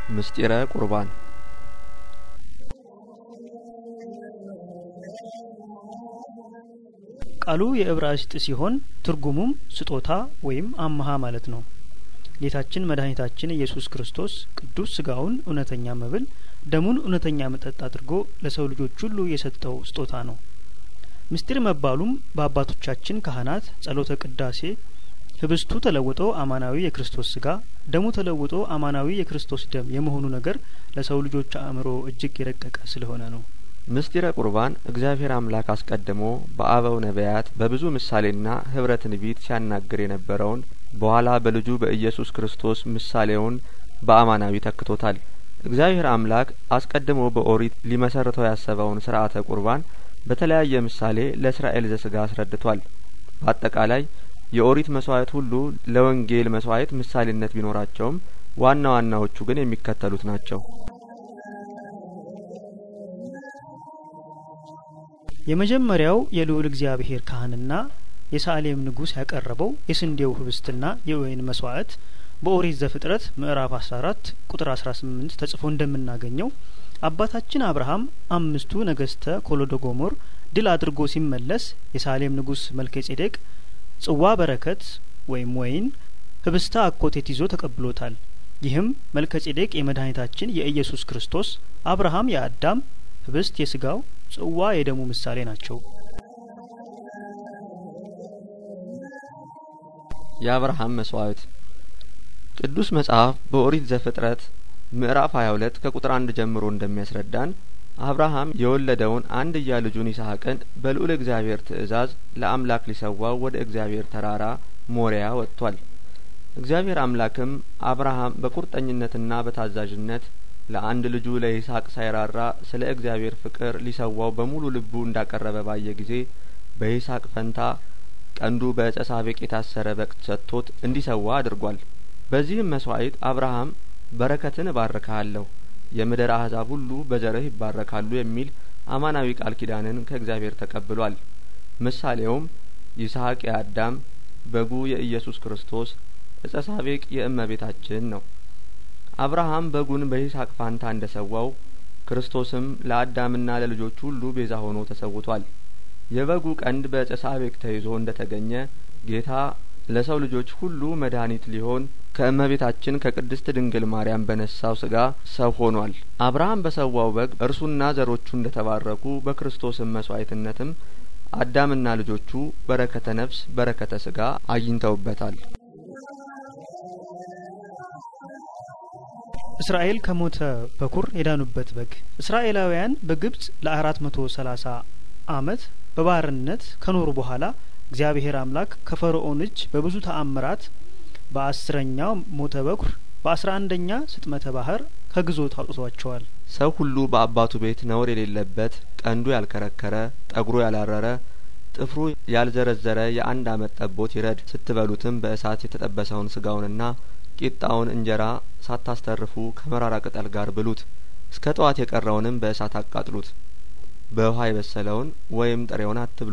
ምስጢረ ቁርባን ቃሉ የዕብራይስጥ ሲሆን ትርጉሙም ስጦታ ወይም አመሀ ማለት ነው። ጌታችን መድኃኒታችን ኢየሱስ ክርስቶስ ቅዱስ ስጋውን እውነተኛ መብል ደሙን እውነተኛ መጠጥ አድርጎ ለሰው ልጆች ሁሉ የሰጠው ስጦታ ነው። ምስጢር መባሉም በአባቶቻችን ካህናት ጸሎተ ቅዳሴ ህብስቱ ተለውጦ አማናዊ የክርስቶስ ስጋ ደሙ ተለውጦ አማናዊ የክርስቶስ ደም የመሆኑ ነገር ለሰው ልጆች አእምሮ እጅግ የረቀቀ ስለሆነ ነው። ምስጢረ ቁርባን እግዚአብሔር አምላክ አስቀድሞ በአበው ነቢያት በብዙ ምሳሌና ህብረ ትንቢት ሲያናግር የነበረውን በኋላ በልጁ በኢየሱስ ክርስቶስ ምሳሌውን በአማናዊ ተክቶታል። እግዚአብሔር አምላክ አስቀድሞ በኦሪት ሊመሰርተው ያሰበውን ስርዓተ ቁርባን በተለያየ ምሳሌ ለእስራኤል ዘስጋ አስረድቷል። በአጠቃላይ የኦሪት መስዋዕት ሁሉ ለወንጌል መስዋዕት ምሳሌነት ቢኖራቸውም ዋና ዋናዎቹ ግን የሚከተሉት ናቸው። የመጀመሪያው የልዑል እግዚአብሔር ካህንና የሳሌም ንጉሥ ያቀረበው የስንዴው ህብስትና የወይን መስዋዕት በኦሪት ዘፍጥረት ምዕራፍ 14 ቁጥር 18 ተጽፎ እንደምናገኘው አባታችን አብርሃም አምስቱ ነገስተ ኮሎዶጎሞር ድል አድርጎ ሲመለስ የሳሌም ንጉሥ መልከ ጼዴቅ ጽዋ በረከት ወይም ወይን ህብስተ አኮቴት ይዞ ተቀብሎታል። ይህም መልከ ጼዴቅ የመድኃኒታችን የኢየሱስ ክርስቶስ አብርሃም የአዳም ህብስት የስጋው ጽዋ የደሙ ምሳሌ ናቸው። የአብርሃም መስዋዕት ቅዱስ መጽሐፍ በኦሪት ዘፍጥረት ምዕራፍ 22 ከቁጥር አንድ ጀምሮ እንደሚያስረዳን አብርሃም የወለደውን አንድያ ልጁን ይስሐቅን በልዑል እግዚአብሔር ትእዛዝ ለአምላክ ሊሰዋው ወደ እግዚአብሔር ተራራ ሞሪያ ወጥቷል። እግዚአብሔር አምላክም አብርሃም በቁርጠኝነትና በታዛዥነት ለአንድ ልጁ ለይስሐቅ ሳይራራ ስለ እግዚአብሔር ፍቅር ሊሰዋው በሙሉ ልቡ እንዳቀረበ ባየ ጊዜ በይስሐቅ ፈንታ ቀንዱ በዕፀ ሳቤቅ የታሰረ በግ ሰጥቶት እንዲሰዋ አድርጓል። በዚህም መስዋዕት አብርሃም በረከትን እባርክሃለሁ የምድር አሕዛብ ሁሉ በዘርህ ይባረካሉ የሚል አማናዊ ቃል ኪዳንን ከእግዚአብሔር ተቀብሏል። ምሳሌውም ይስሐቅ የአዳም በጉ የኢየሱስ ክርስቶስ ዕፀ ሳቤቅ የእመቤታችን ነው። አብርሃም በጉን በይስሐቅ ፋንታ እንደ ሰዋው ክርስቶስም ለአዳምና ለልጆቹ ሁሉ ቤዛ ሆኖ ተሰውቷል። የበጉ ቀንድ በዕፀ ሳቤቅ ተይዞ እንደ ተገኘ ጌታ ለሰው ልጆች ሁሉ መድኃኒት ሊሆን ከእመቤታችን ከቅድስት ድንግል ማርያም በነሳው ስጋ ሰው ሆኗል። አብርሃም በሰዋው በግ እርሱና ዘሮቹ እንደ ተባረኩ በክርስቶስም መስዋዕትነትም አዳምና ልጆቹ በረከተ ነፍስ በረከተ ስጋ አግኝተውበታል። እስራኤል ከሞተ በኩር የዳኑበት በግ እስራኤላውያን በግብጽ ለአራት መቶ ሰላሳ አመት በባርነት ከኖሩ በኋላ እግዚአብሔር አምላክ ከፈርዖን እጅ በብዙ ተአምራት በአስረኛው ሞተ በኩር በአስራ አንደኛ ስጥመተ ባህር ከግዞት አውጥቷቸዋል። ሰው ሁሉ በአባቱ ቤት ነውር የሌለበት ቀንዱ ያልከረከረ ጠጉሩ ያላረረ ጥፍሩ ያልዘረዘረ የአንድ አመት ጠቦት ይረድ። ስትበሉትም በእሳት የተጠበሰውን ስጋውንና ቂጣውን እንጀራ ሳታስተርፉ ከመራራ ቅጠል ጋር ብሉት። እስከ ጠዋት የቀረውንም በእሳት አቃጥሉት። በውሃ የበሰለውን ወይም ጥሬውን አትብሉ።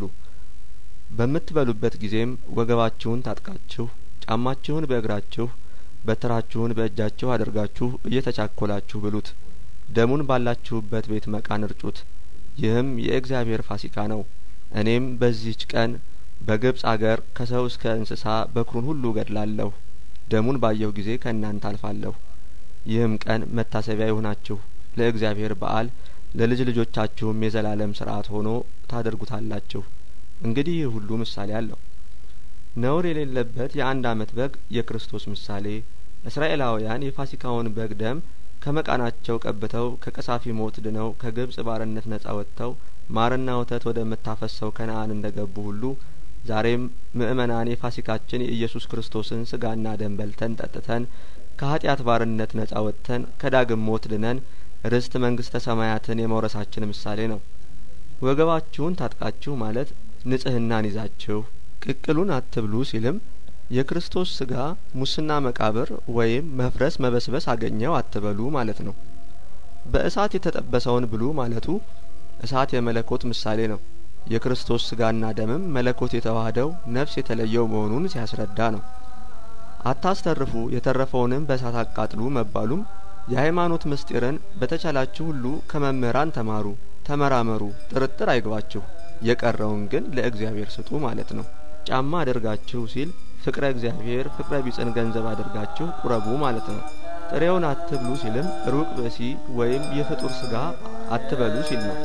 በምትበሉበት ጊዜም ወገባችሁን ታጥቃችሁ ጫማችሁን በእግራችሁ በትራችሁን በእጃችሁ አድርጋችሁ እየተቻኰላችሁ ብሉት። ደሙን ባላችሁበት ቤት መቃን እርጩት። ይህም የእግዚአብሔር ፋሲካ ነው። እኔም በዚህች ቀን በግብጽ አገር ከሰው እስከ እንስሳ በኵሩን ሁሉ እገድላለሁ። ደሙን ባየሁ ጊዜ ከእናንተ አልፋለሁ። ይህም ቀን መታሰቢያ ይሁናችሁ ለእግዚአብሔር በዓል ለልጅ ልጆቻችሁም የዘላለም ሥርዓት ሆኖ ታደርጉታላችሁ። እንግዲህ ይህ ሁሉ ምሳሌ አለው። ነውር የሌለበት የአንድ አመት በግ የክርስቶስ ምሳሌ። እስራኤላውያን የፋሲካውን በግ ደም ከመቃናቸው ቀብተው ከቀሳፊ ሞት ድነው ከግብጽ ባርነት ነጻ ወጥተው ማርና ወተት ወደምታፈሰው ከነአን እንደ ገቡ ሁሉ ዛሬም ምእመናን የፋሲካችን የኢየሱስ ክርስቶስን ስጋና ደም በልተን ጠጥተን ከኃጢአት ባርነት ነጻ ወጥተን ከዳግም ሞት ድነን ርስት መንግስተ ሰማያትን የመውረሳችን ምሳሌ ነው። ወገባችሁን ታጥቃችሁ ማለት ንጽህናን ይዛችሁ ቅቅሉን አትብሉ ሲልም የክርስቶስ ስጋ ሙስና መቃብር ወይም መፍረስ መበስበስ አገኘው አትበሉ ማለት ነው። በእሳት የተጠበሰውን ብሉ ማለቱ እሳት የመለኮት ምሳሌ ነው። የክርስቶስ ስጋና ደምም መለኮት የተዋህደው ነፍስ የተለየው መሆኑን ሲያስረዳ ነው። አታስተርፉ የተረፈውንም በእሳት አቃጥሉ መባሉም የሃይማኖት ምስጢርን በተቻላችሁ ሁሉ ከመምህራን ተማሩ፣ ተመራመሩ፣ ጥርጥር አይግባችሁ። የቀረውን ግን ለእግዚአብሔር ስጡ ማለት ነው። ጫማ አድርጋችሁ ሲል ፍቅረ እግዚአብሔር ፍቅረ ቢጽን ገንዘብ አድርጋችሁ ቁረቡ ማለት ነው። ጥሬውን አትብሉ ሲልም ሩቅ ብእሲ ወይም የፍጡር ስጋ አትበሉ ሲል ነው።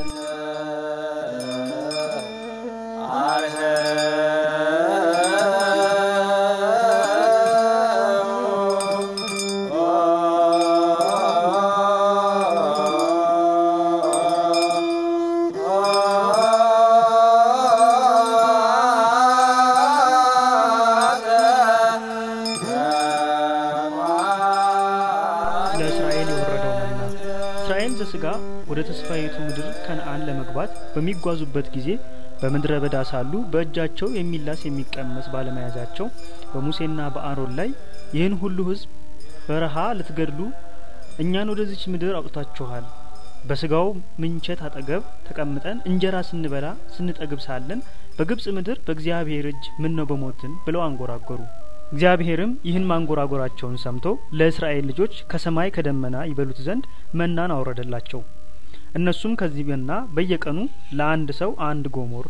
ለእስራኤል የወረደው መና እስራኤል ዘስጋ ወደ ተስፋይቱ ምድር ከነአን ለመግባት በሚጓዙበት ጊዜ በምድረ በዳ ሳሉ በእጃቸው የሚላስ የሚቀመስ ባለመያዛቸው በሙሴና በአሮን ላይ ይህን ሁሉ ሕዝብ በረሃ ልትገድሉ እኛን ወደዚች ምድር አውጥታችኋል። በስጋው ምንቸት አጠገብ ተቀምጠን እንጀራ ስንበላ ስንጠግብ ሳለን በግብጽ ምድር በእግዚአብሔር እጅ ምን ነው በሞትን ብለው አንጎራጎሩ። እግዚአብሔርም ይህን ማንጎራጎራቸውን ሰምቶ ለእስራኤል ልጆች ከሰማይ ከደመና ይበሉት ዘንድ መናን አወረደላቸው። እነሱም ከዚህ መና በየቀኑ ለአንድ ሰው አንድ ጎሞር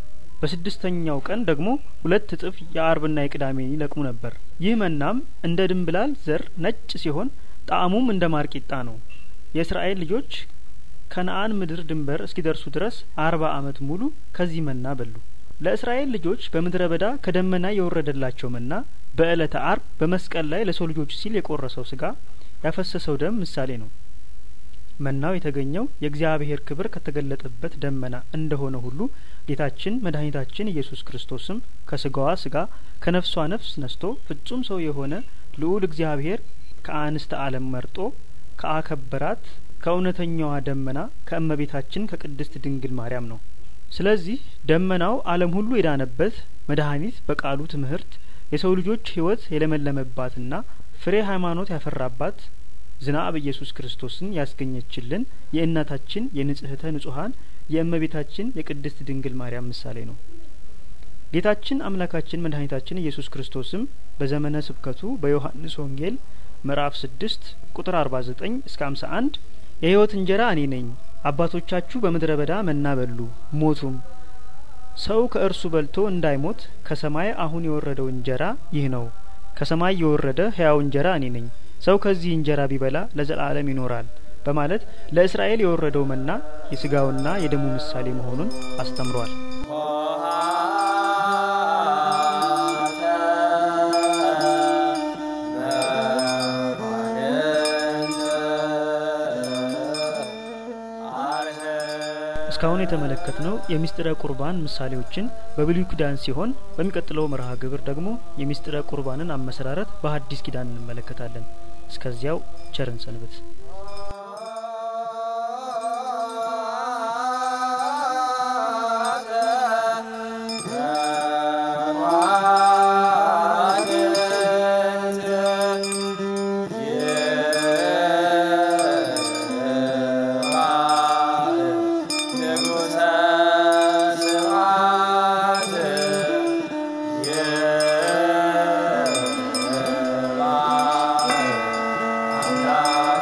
በስድስተኛው ቀን ደግሞ ሁለት እጥፍ የአርብና የቅዳሜ ይለቅሙ ነበር። ይህ መናም እንደ ድንብላል ዘር ነጭ ሲሆን ጣዕሙም እንደ ማር ቂጣ ነው። የእስራኤል ልጆች ከነአን ምድር ድንበር እስኪደርሱ ድረስ አርባ ዓመት ሙሉ ከዚህ መና በሉ። ለእስራኤል ልጆች በምድረ በዳ ከደመና የወረደላቸው መና በዕለተ አርብ በመስቀል ላይ ለሰው ልጆች ሲል የቆረሰው ስጋ ያፈሰሰው ደም ምሳሌ ነው። መናው የተገኘው የእግዚአብሔር ክብር ከተገለጠበት ደመና እንደሆነ ሁሉ ጌታችን መድኃኒታችን ኢየሱስ ክርስቶስም ከስጋዋ ስጋ ከነፍሷ ነፍስ ነስቶ ፍጹም ሰው የሆነ ልዑል እግዚአብሔር ከአንስተ ዓለም መርጦ ከአከበራት ከእውነተኛዋ ደመና ከእመቤታችን ከቅድስት ድንግል ማርያም ነው። ስለዚህ ደመናው ዓለም ሁሉ የዳነበት መድኃኒት በቃሉ ትምህርት የሰው ልጆች ሕይወት የለመለመባትና ፍሬ ሃይማኖት ያፈራባት ዝናብ ኢየሱስ ክርስቶስን ያስገኘችልን የእናታችን የንጽሕተ ንጹሐን የእመቤታችን የቅድስት ድንግል ማርያም ምሳሌ ነው። ጌታችን አምላካችን መድኃኒታችን ኢየሱስ ክርስቶስም በዘመነ ስብከቱ በዮሐንስ ወንጌል ምዕራፍ ስድስት ቁጥር አርባ ዘጠኝ እስከ አምሳ አንድ የሕይወት እንጀራ እኔ ነኝ፣ አባቶቻችሁ በምድረ በዳ መና በሉ ሞቱም፣ ሰው ከእርሱ በልቶ እንዳይሞት ከሰማይ አሁን የወረደው እንጀራ ይህ ነው። ከሰማይ የወረደ ሕያው እንጀራ እኔ ነኝ፣ ሰው ከዚህ እንጀራ ቢበላ ለዘላለም ይኖራል በማለት ለእስራኤል የወረደው መና የስጋውና የደሙ ምሳሌ መሆኑን አስተምሯል። እስካሁን የተመለከትነው የምስጢረ ቁርባን ምሳሌዎችን በብሉይ ኪዳን ሲሆን በሚቀጥለው መርሃ ግብር ደግሞ የምስጢረ ቁርባንን አመሰራረት በሐዲስ ኪዳን እንመለከታለን። እስከዚያው ቸርን ሰንብት። Yeah.